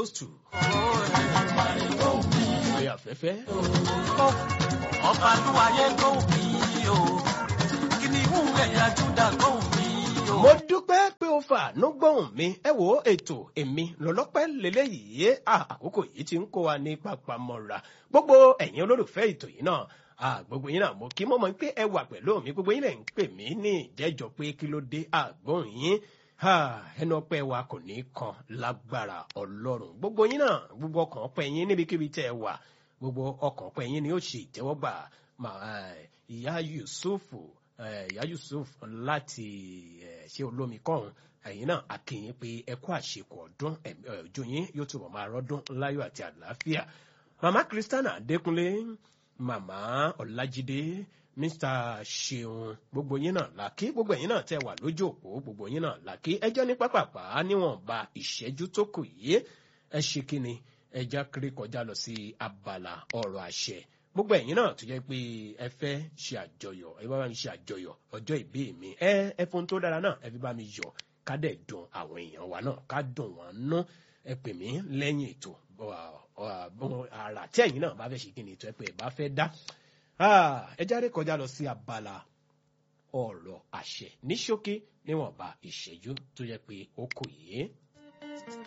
close to. Orí afẹ́fẹ́. ọba lúwayé tó bí o kìnìún ẹ̀yà júdà tó bí o. mo dúpẹ́ pé o fà ló gbóhùn mi ẹ wo ètò èmi lọ́lọ́pẹ́ lélẹ́yìí à àkókò yìí ti ń kó wa ní papamọ́ra gbogbo ẹ̀yin olólùfẹ́ ètò yìí náà à gbogbo yín náà mo kí mo mọ̀ pé ẹ wà pẹ̀lú mi gbogbo yín lẹ̀ ń pè mí ní ìjẹ́jọ́ pé kí ló dé àgbọ̀n yín ẹnu ọpẹ́ wa kò ní kan lágbára ọlọ́run gbogbo yín náà gbogbo ọkàn ọpẹ́ yín níbikíbi tẹ́ ẹ wà gbogbo ọkàn ọpẹ́ yín ni ó ṣe ìtẹ́wọ́gbà ìyá yusufu ìyá yusuf láti ṣe olómi kọ́hún ẹ̀yin náà akínyìn pé ẹ kú àṣekù ọdún ojú yín yóò túbọ̀ máa rọ́dún láyọ̀ àti àlàáfíà màmá kristiana adékúnlé màmá ọlájídé mr ṣeun gbogbo yín náà làkí gbogbo ẹ̀yin náà tẹ́ wà lójú òpó gbogbo yín náà làkí ẹjọ́ ní pápápá níwọ̀nba ìṣẹ́jú tó kù yìí ẹ ṣe kí ni ẹja kiri kọjá lọ sí abala ọ̀rọ̀ àṣẹ gbogbo ẹ̀yin náà tó jẹ́ pé ẹ fẹ́ ṣe àjọyọ̀ ẹ bá mi ṣe àjọyọ̀ ọjọ́ ìbí mi ẹ ẹ fún tó dára náà ẹ fi bá mi yọ̀ ká dẹ̀ dùn àwọn èèyàn wa náà ká dùn wọ́n nú ẹ pè mí lẹ́yìn ètò àrà tí ẹ̀yin náà bá fẹ́ ṣe kí ni ètò ẹ pé ẹ bá fẹ́ dá ẹ jáde kọjá lọ sí abala ọ̀rọ̀ àṣẹ ní ṣókí níwọ̀nba ìṣẹ́jú tó jẹ́ pé ó kù yìí.